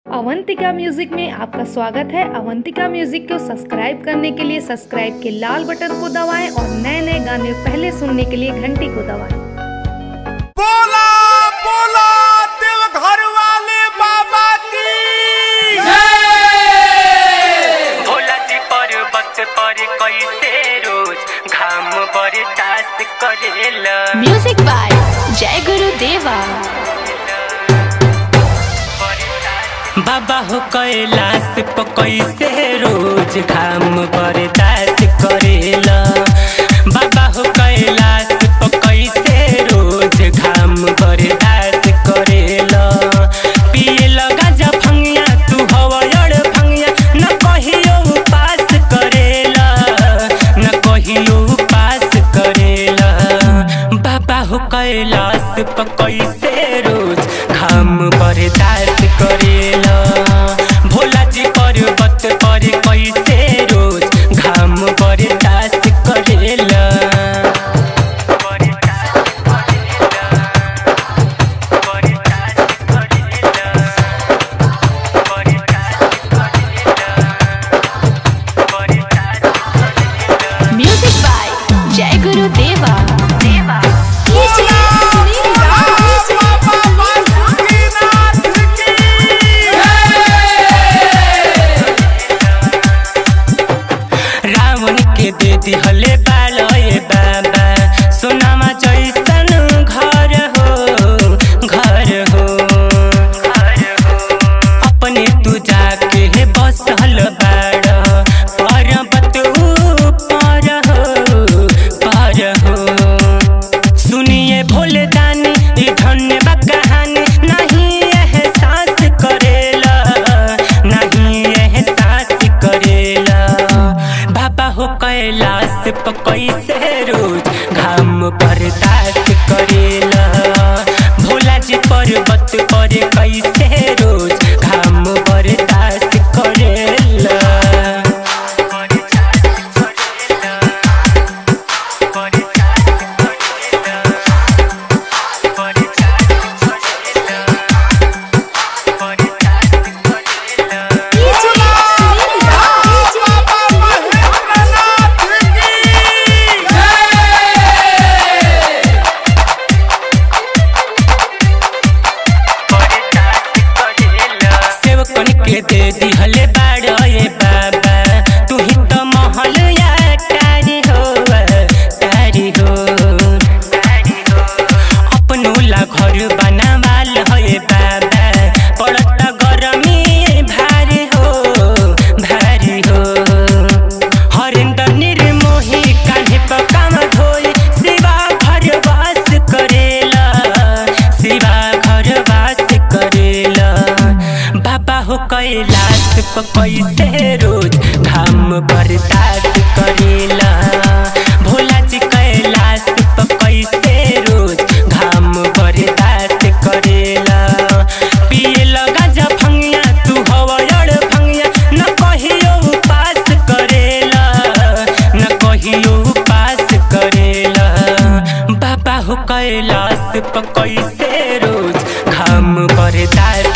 Avantika music में आपका स्वागत है अवंतिका म्यूजिक को सब्सक्राइब करने के लिए सब्सक्राइब के लाल बटन को दबाएं और नए नए गाने पहले सुनने के लिए घंटी को दबाएं बोला बोला दिल घर वाले बाबा की भोलाजी पर्वत पर कैसे रोज घाम बरसात करेला म्यूजिक बाय जय गुरु देवा बाबा हो कैलाश प कैसे रोज घाम बरसात करेला बाबा हो कैलाश प कैसे रोज घाम बरसात करेला पिए लगा जा फंगिया तू हवयड़ फंगिया न कहियो उपास करेला न कहियो उपास करेला बाबा हो कैलाश प कैसे रोज घाम बरदाश्त करेला भोला जी पर्वत पर कैसे रोज घाम बरदाश्त करेला म्यूजिक बाय जय गुरु देवा देवा रावण के दे दिहले बालय बाबा सोनामा जैसन घर हो घर हो अपने तू जाके हे बसल बाड़ पर्वत ऊपर हो पर हो सुनिए भोले दानी ई धन्य बा कहानी नहीं एहसास करेला नहीं एहसास करेला बाबा हो कैलाश प कैसे रोज घाम बर्दाश्त करेला भोला जी पर्वत पर कैसे रोज घाम बर्दाश्त करेला सेवकन के दे दिहले बाड़े बाबा तू ही तो महल या तारी हो तारी हो अपनो ला घर बनावाल है बाबा पड़त गरमी भारी हो भारी हो हरिंदर निर्मोही कान्हे पर काम धोई शिवा घर वास करेला शिवा घर वास करेला बाबा हो कैलाश प कैसे रोज घाम बर्दाश्त करेला भोला जी कैलाश प कैसे रोज घाम बर्दाश्त करेला पिए लगा जा फंगिया तू हवयड़ फंगिया न कहियो उपास करेला न कहियो उपास करेला बाबा हो कैलाश प कैसे रोज घाम बर्दाश्त